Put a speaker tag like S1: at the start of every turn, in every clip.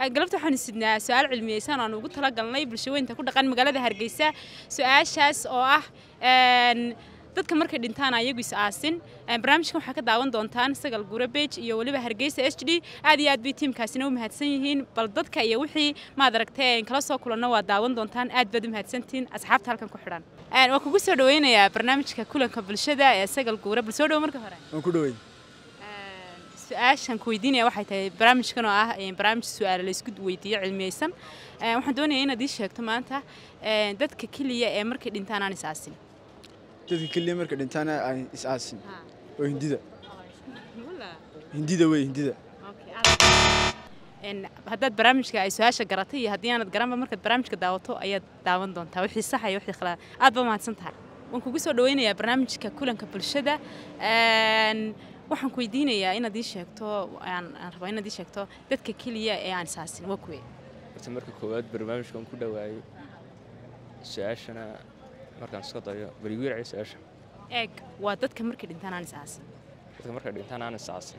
S1: galabta waxaanu sidnaa su-aal cilmiyeysan aan ugu talagalnay bulshaweynta ku dhaqan magaalada hargeysa su-aashaas oo ah dadka markay dhintaan ayagu is aasin barnaamijkan waxaa ka daawan doontaan sagal gure bej iyo weliba hargeysa h d aad iyo aad bay tiimkaasina u mahadsan yihiin bal dadka iyo wixii maad aragtay kala soo kulanno waa daawan doontaan aad baad u mahadsantihiin asxaabta halkan ku xidhan waan kugu soo dhaweynayaa barnaamijka kulanka bulshada ee sagal guure bal soo dhowo marka hore
S2: waan ku dhawey
S1: su-aashan ku weydiinaya waxay tahay barnaamijkan oo ah barnaamij su-aale laysku weydiiyo cilmiyeysan waxaan doonayaa inaad ii sheegto maanta dadka keliya ee markay dhintaan aan is aasin
S2: dadka keliya marka dhintaana aan is aasin oo hindida hindida wey hindida
S1: haddaad barnaamijka ay su-aasha garatay iyo haddii aanad garanba markaad barnaamijka daawato ayaad daawan doontaa wixii sax iyo wixii khalad aad ba mahadsan tahay waan kugu soo dhaweynayaa barnaamijka kulanka bulshada waxaan ku weydiinayaa inaad ii sheegto aan rabaa inaad ii sheegto dadka keliya ee aan isaasin waa kuwe
S3: horta marka koowaad barnaamijkan ku dhawaayo su-aashana markaan iska dayo berigu yarci su-aasha
S1: eeg waa dadka markay dhintaan aan isaasin
S3: dadka markay dhintaan aan isaasin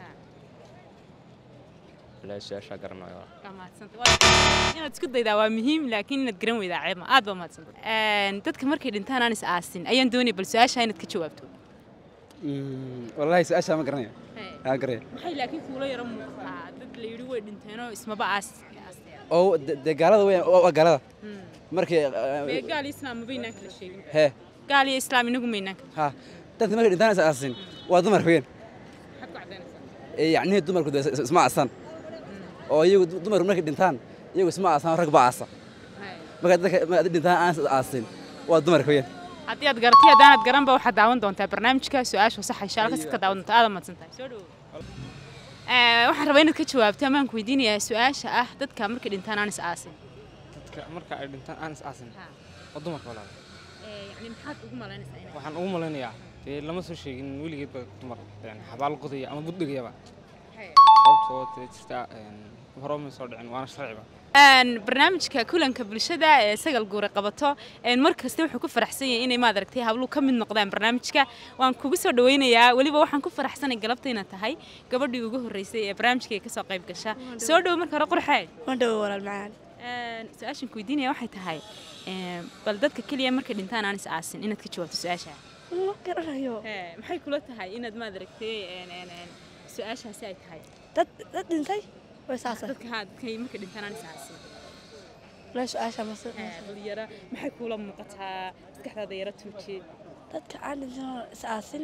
S3: ilaa su-aashaa garanayo
S1: inaad isku daydaa waa muhiim laakiin inaad garan weydaa ceebma aad baa mahadsanta dadka markay dhintaan aan is aasin ayaan doonaya bal su-aashaa inaad ka jawaabto
S4: wallaahi su-aashaa ma garanaya aa garaya
S1: maxay laakiin kuula yaro muuqataa dad la yidhi way dhinteenoo ismaba aas
S4: oo dee gaalada weeyaan waa gaalada markay
S1: mee gaal iyo islaam mabaynaan kala sheegin
S4: hee
S1: gaal iyo islaam inagu maynaan kala
S4: ha dadka markay dhintaan is aasin waa dumar weeyaan
S1: maxaad ku caddaynaysaa
S4: ee yacnihii dumarku dee isma aasan oo iyagu dumarku markay dhintaan iyagu isma aasan rag baa aasa marka dadka markay dhintaan aan is aasin waa dumarka weeyaan
S1: haddii aad garatay haddaanad garanba waxaad daawan doontaa barnaamijka su-aasha saxa insha allah kasidka daawan doontaa aad mahadsan tahay soo dhawo waxaan rabaa inaad ka jawaabto amaan ku weydiinayaa su-aasha ah dadka markay dhintaan aan is aasin
S5: dadka marka ay dhintaan aan is aasin waa dumarka walaal
S1: yani maxaad ugu malaynaysaa inay
S5: waxaan ugu malaynayaa dee lama soo sheegin weligeedba dumar yani xabaal qodaya ama buddhigayaba sababtoo dee jirta hore ma soo dhicin waana sharciba
S1: barnaamijka kulanka bulshada ee sagal guure qabato mar kasta wuxuu ku faraxsan yahay inay maad aragtay habluhu ka mid noqdaan barnaamijka waan kugu soo dhaweynayaa weliba waxaan ku faraxsanay galabta inaad tahay gabadhii ugu horreysay ee barnaamijka ka soo qayb gasha soo dhowo marka hore qurxee
S6: waan dhowo walaal macaan
S1: su-aashan ku weydiinaya waxay tahay bal dadka keliya markay dhintaan aan is aasin inaad ka jawaabto su-aasha
S6: ma garanayo
S1: maxay kula tahay inaad maad aragtay su-aashaasi ay tahay
S6: dad dad dhintay way saasa
S1: dadka haa dadka markay dhintaan aan is aasin
S6: la su-aasha mase
S1: dhalinyaro maxay kuula muuqataa maskaxdaada yaro tuuji
S6: dadka aan dhintan oo is aasin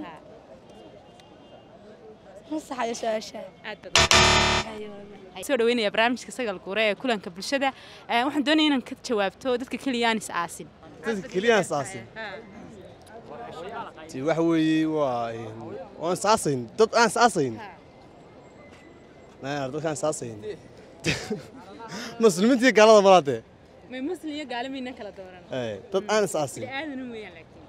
S6: ma saxayo su-aasha
S1: aad baad soo dhaweynaya barnaamijka sagal guure ee kulanka bulshada waxaan doonaya inaan ka jawaabto dadka keliya aan is aasin
S2: dadka keliya aan is aasin ti waxa weeye waa waan is aasayn dad aan is aasayn dadkaan is aasayn muslimiintii gaalada malaadee
S1: may muslim iyo gaalo maynaan kala dooran
S2: dad aan is aasin
S1: aadana weeyaan laakiin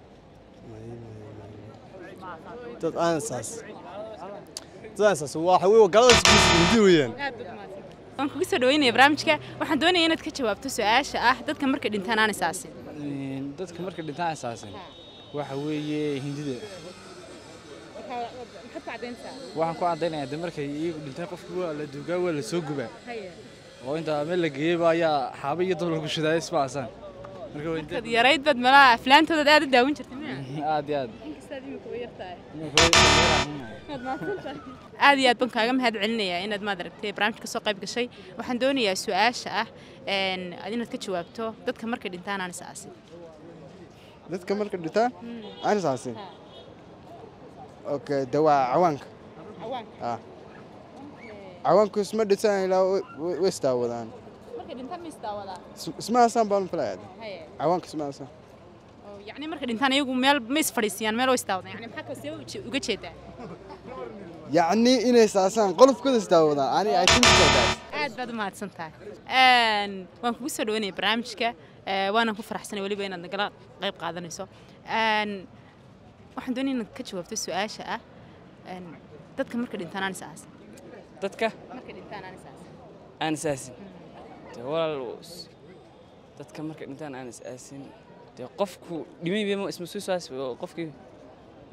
S2: dad aan is aasin dad aan is aasin waxa weeye gaalada hindi weeyaan
S1: aad baad mahadsan waan kugu soo dhaweynaya barnaamijka waxaan doonaya inaad ka jawaabto su-aasha ah dadka markay dhintaan aan is aasin
S5: dadka markay dhintaan is aasin waxa weeye hindida
S1: maxaad ku caddaynaysaa
S5: waxaan ku caddaynayaa de markay iyagu dhintaan qofki waa la duugaa waa la soo gubaa oo intaa meel la geeyeyba ayaa xaaba iyo dab lagu shidaaya isma aasaan marka waa
S1: kad yarayd baad malaha aflaantoodaad aad u daawan jirtay miya
S5: aad iyo aad
S1: inkastaad imika way yartahay
S5: Marka
S1: aad iyo aad baan kaaga mahad celinayaa inaad maad aragtay barnaamijka soo qayb gashay waxaan doonayaa su-aasha ah inaad ka jawaabto dadka markay dhintaan aan is aasin
S2: dadka marka dhintaan aan is aasin okay de waa cawaanka ah cawaanku isma dhintaan ilaa way isdaawadaan
S1: markay dhintaan ma isdaawadaa
S2: isma aasaan baan filayaa cawaanka isma aasaan
S1: yacni markay dhintaan iyagu meel ma isfadhiisiyaan meel oo isdaawadaan yani maxaa kastee uga jeedaa
S2: yacni inay saasaan qolofkooda isdaawadaan ani i think so that
S1: aad baad u mahadsan tahay waan kugu soo dhaweynaya barnaamijka waanan ku faraxsanay weliba inaad nagala qayb qaadanayso waxaan doonaya inaad ka jawaabto su-aasha ah dadka marka dhintaan aan is aasin
S7: dadka
S1: marka dhintaan aan is aasin
S7: aan is aasin dee walaal dadka marka dhintaan aan is aasin dee qofku dhimay bema isma soo saas qofkii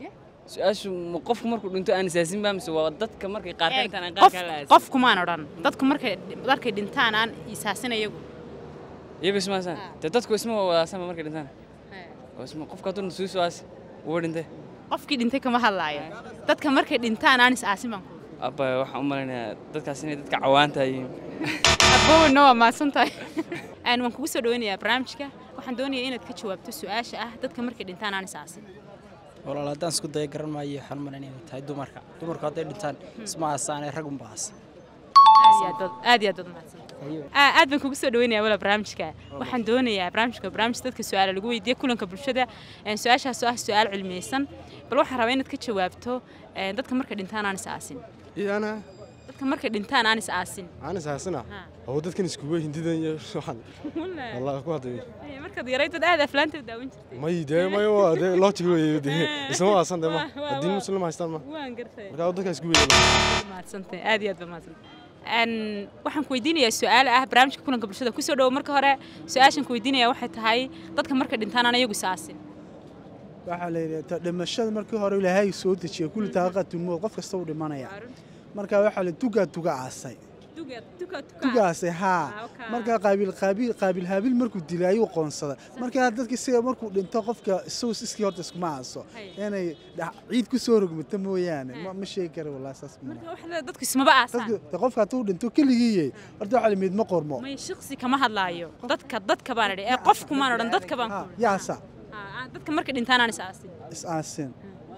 S7: su-aashu ma qofku markuu dhinto aan isaasin baa mise waa dadka markay qaar ka dhintaan aan qaar
S1: qof
S7: kale aasin
S1: qofkumaan odhan dadku markay markay dhintaan aan isaasin iyagu
S7: iyagu isma aasaan dee dadku isma wadaasanba markay dhintaan oo isma qofka hadduu nasuusu aasi uba dhintay
S1: qofkii dhintay kama hadlaayo dadka markay dhintaan aan is-aasin baan ku
S7: abba waxaan u malaynayaa dadkaas inay dadka cawaanta yihiin
S1: abowna waa mahadsan tahay Een, waan kugu soo dhaweynayaa barnaamijka waxaan doonayaa inaad ka jawaabto su-aasha ah dadka markay dhintaan aan is-aasin
S8: walaal haddaan isku daya garan maayo waxaan malan inay tahay dumarka dumarku hadday dhintaan isma aasaanee rag unba aasa
S1: aad iyo aad baad- aad iyo aad baad mahadsan Aa, aad baan kugu soo dhaweynayaa wala barnaamijka waxaan doonayaa barnaamijka barnaamij dadka su-aala lagu weydiiyo kulanka bulshada Een, su-aashaas oo ah su-aal cilmiyeysan bal waxaan rabaa inaad ka jawaabto een, dadka markay dhintaan aan is-aasin
S2: iyana
S1: dadka markay dhintaan aan is-aasin
S2: aan isaasina
S1: Ha.
S2: oo dadkan iskuba hindidan iyo waxaan wallahi ku hadlay
S1: Ay, markaad yaraydad aad aflaanta u daawan jirtay
S2: may dee may waa dee logic weeye dee isma aasan dee ma
S1: Waa- waa-
S2: haddii
S1: waa.
S2: muslim haystaan ma
S1: waan gartay
S2: marka dadka isku weeyay
S1: mahadsantahay aad iyo aad baa mahadsantahay Een, waxaan ku weydiinayaa su-aal ah barnaamijka kulanka bulshada kusoo dhowo marka hore su-aashan ku weydiinaya waxay tahay dadka markay dhintaan aan iyagu is-aasin
S9: waxaa la yidhi dhimashada markii hore ilaahay soo dejiya kulli daaqatul mowt qof kasta uu dhimanaya marka waxaa la tugaa tuga aasay tugaasay haa marka qaabiil qaabiil qaabiil haabiil markuu dilay ayuu qoonsada marka dadka isaga markuu dhinto qofka isagu iskii horta iskuma aaso inay dhac- ciid ku soo rogmato mooyaane ma ma sheegi kara wallahi saas ma
S1: marka waxa la- dadku ismaba aasaan
S9: dadka de qofka hadduu dhinto keligiiye horta waxaa la mid ma qormo
S1: may shaqsi kama hadlaayo dadka dadka baan idhi ee qofkumaan odhan dadka baan ku idhi.
S9: yaasa
S1: Aa, aa, dadka markay dhintaan aan is-aasin
S9: is aasin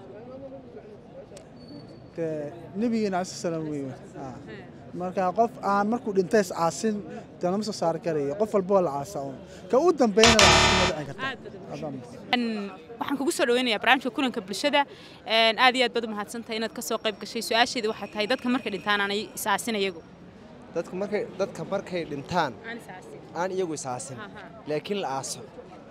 S9: de nabigeena cala salaam wey haa. marka qof aan markuu dhinta is aasin de lama soo saari karayo qof walba waa la caasa un ka u dambeeyna la caasin ma dhicin karta Adaa mudan.
S1: Een, waxaan kugu soo dhaweynayaa barnaamijka kulanka bulshada Een, aad iyo aad baad u mahadsantahay inaad ka soo qayb gashay su-aasheeda waxay tahay dadka markay dhintaan aan is-aasin iyagu
S10: dadka markay dadka markay dhintaan
S1: aan is-aasin
S10: aan iyagu isaasin laakiin la aaso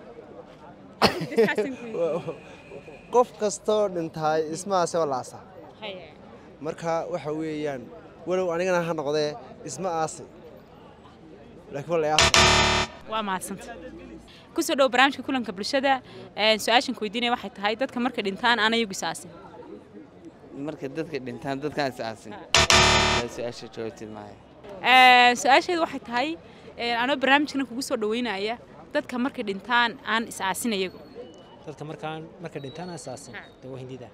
S10: qof kastoo dhintaay ismahaase waa la aasaa marka waxa weeyaan walow anigana ha noqdee isma aasi laakiin waa la aasa
S1: waa mahadsanta kusoo dhowo barnaamijka kulanka bulshada Een, su-aashan ku weydiinaya waxay tahay dadka markay dhintaan aan iyagu is-aasin
S7: marka dadka dhintaan dadkaan is aasin su-aasha jawaabteed maayo
S1: Een, su-aasheedu waxay tahay een, anoo barnaamijkana kugu soo dhaweynaya dadka markay dhintaan aan is-aasin iyagu
S8: dadka markaan marka dhintaan asaasin dee waa hindida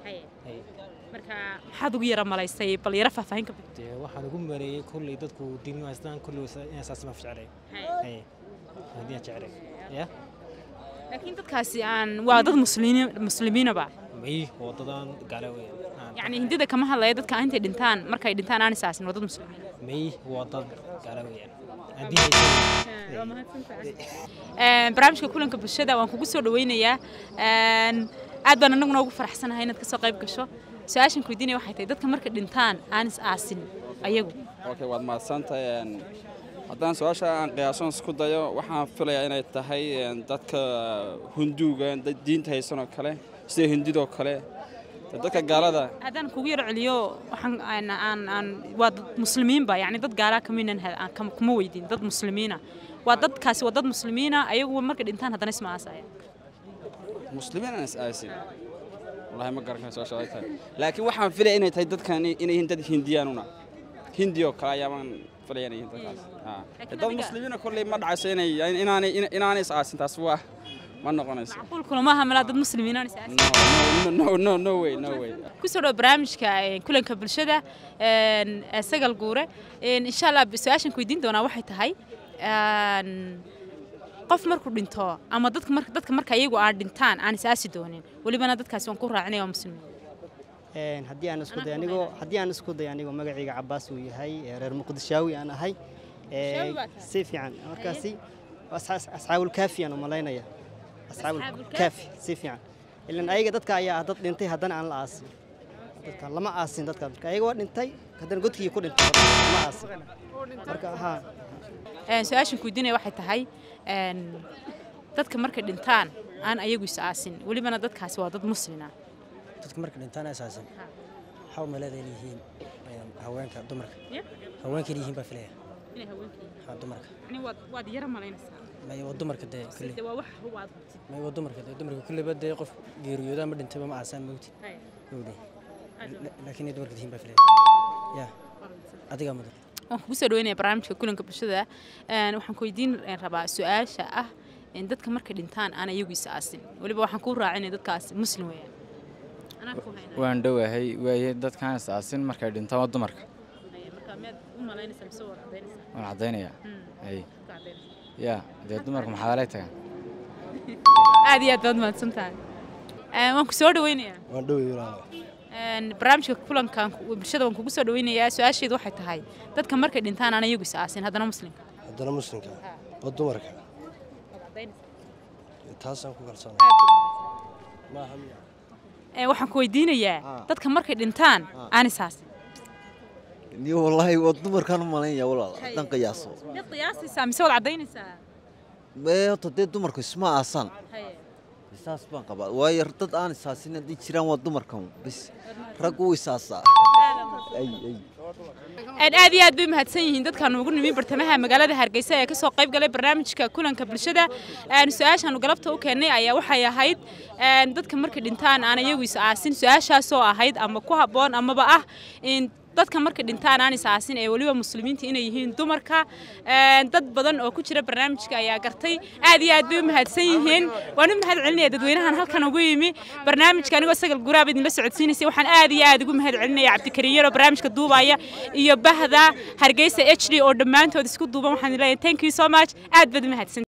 S1: marka maxaad ugu yara malaysay bal yara faahfaahin ka bixi
S8: dee waxaan ugu mareeyey kolley dadku diin haystaan kolley in asaasin ma jeclay haye hindiyaan jeclay ya
S1: laakiin dadkaasi aan waa dad muslimiin muslimiinaba
S8: may wadadaan gaala weeyaan
S1: yacni hindida kama hadlaya dadka intay dhintaan markay dhintaan aan is-aasin waa dad muslimiin
S8: may wadad gaala weeyaan aan diin haysan
S1: Een, barnaamijka kulanka bulshada waan kugu soo dhaweynayaa Een, aad baan anaguna ugu faraxsanahay inaad kasoo qayb gasho su-aashan ku weydiinaya waxay tahay dadka markay dhintaan aan is-aasin ayagu
S4: okay waad mahadsantahay een, haddaan su-aasha aan qiyaasoon isku dayo waxaan filayaa inay tahay een, dadka hunduuga dad diinta haysan oo kale sida hindidoo kale dee dadka gaalada
S1: haddaan kugu yaro celiyo waxaan aan aan aan waa dad muslimiinba yacni dad gaalaa kaminan kuma weydiin dad muslimiina waa dadkaasi waa dad muslimiina ayagu markay dhintaan haddana isma aasaya
S4: muslimiin aan is aasin wallahi ma garan karo su-aasha ay tahay laakiin waxaan filaya inay tahay dadkan inay yihiin dad hindiyaanuna hindi oo kale ayaabaan filaya inay yihiin dadkaas Haa.
S1: Laakiin
S4: dad
S1: adiga-
S4: muslimiina kolley ma dhacayso inay inaanay inaanay is aasin taas waa ma noqonayso
S1: qulkula maaha malaa dad muslimiina aan is aasin
S4: no no no no way no way
S1: kusoo dhawo barnaamijka een, kulanka bulshada een, ee sagal guure Een, insha allah su-aashan ku weydiin doonaa waxay tahay een, qof markuu dhinto ama dadka marka dadka marka iyagu aan dhintaan aan is-aasi doonin welibana dadkaasi waan ku raacinaya waa muslimiin
S11: Een, haddii aan isku day anigoo haddii aan isku day anigoo magacayga cabaas uu yahay ee reer muqdishaawi aan ahay ee,
S1: Shaawi baa tahay?
S11: si fiican markaasi waa asxaas- asxaabul kaafi aan u malaynaya asxaabul
S1: Asxaabul
S11: kaafi si fiican ilan ayaga dadka ayaa ah dad dhintay haddana aan la aasin dadka lama aasin dadka marka ayaga waa dhintay haddana godkii ku dhintay lama aasin marka haa
S1: Een, su-aashan ku weydiinaya waxay tahay een, dadka markay dhintaan aan ayagu is-aasin welibana dadkaasi waa dad muslina
S8: dadka marka dhintaan asaasin waxaa u maleeday inay yihiin een, haweenka dumarka
S1: Ya?
S8: haweenka inay yihiin baa filaya
S1: inay haweenkii
S8: haa dumarka
S1: yani waad waad yara malaynaysaa
S8: may waa dumarka dee kulle
S1: de waa wax waad hubtid
S8: may waa dumarka dee dumarka kulleba dee qof geeriyoodaa ma dhintayba ma aasaan mawti
S1: Haya.
S11: gowdhe laakiin dumarka tihiin baa filaya ya adigaa mudan
S1: waan kugu soo dhaweynaya barnaamijka kulanka bulshada Een, waxaan ku weydiin rabaa su-aasha ah in dadka markay dhintaan aan iyagu is aasin weliba waxaan kuu raacinaya dadkaas muslim weeyaan anaa ku haynaa
S12: waan dhowahay waaye dadkaan is-aasin markay dhintaan waa dumarka
S1: marka miyaad u malaynaysaa mise waad cadaynaysaa
S12: waan caddaynayaa
S1: Hmm.
S12: hay
S1: Ka cadaynaysaa.
S12: ya dee dumarku maxaa lay tagaan
S1: aad iyo aad baad mahadsan tahay Een, waan ku soo dhaweynayaa
S13: waan dhowey walaalo
S1: Een, barnaamijka kulankan ku- bulshada waan kugu soo dhaweynayaa su-aasheedu waxay tahay dadka markay dhintaan aan iyagu is aasin haddana muslimka
S13: haddana muslimka oo dumarka taasaan ku kalsoonay maaha miya
S1: Ee, waxaan ku weydiinayaa dadka markay dhintaan aan is aasin
S14: ni wallaahi waa dumarkaan u malaynaya walaal haddaan qiyaaso
S1: miyaad qiyaasaysaa mise waad cadaynaysaa
S14: mee horta dee dumarku isma aasaan saas baan qabaa waayo dad aan isaasin haddii jiraan waa dumarkan bis raggu wuu isaasaa ay ay
S1: Een, aad iyo aad bay mahadsan yihiin dadkaan ugu nimi bartamaha magaalada hargeysa ee kasoo qayb galay barnaamijka kulanka bulshada Een, su-aashaanu galabta u keennay ayaa waxay ahayd een, dadka markay dhintaan aan iyagu is aasin su-aashaasoo ahayd ama ku habboon amaba ah in dadka markay dhintaan aan is aasin ee weliba muslimiinta inay yihiin dumarka Een, dad badan oo ku jira barnaamijka ayaa gartay aad iyo aad bay u mahadsan yihiin waan u mahad celinaya dadweynahan halkan ugu yimi barnaamijka anigoo sagal guraab idinla socodsiinaysay waxaan aad iyo aad ugu mahad celinaya cabdikariin yaro barnaamijka duubaya iyo bahda hargeysa h d oo dhammaantood isku duuban waxaan leeyahay thank you so much aad baad u mahadsan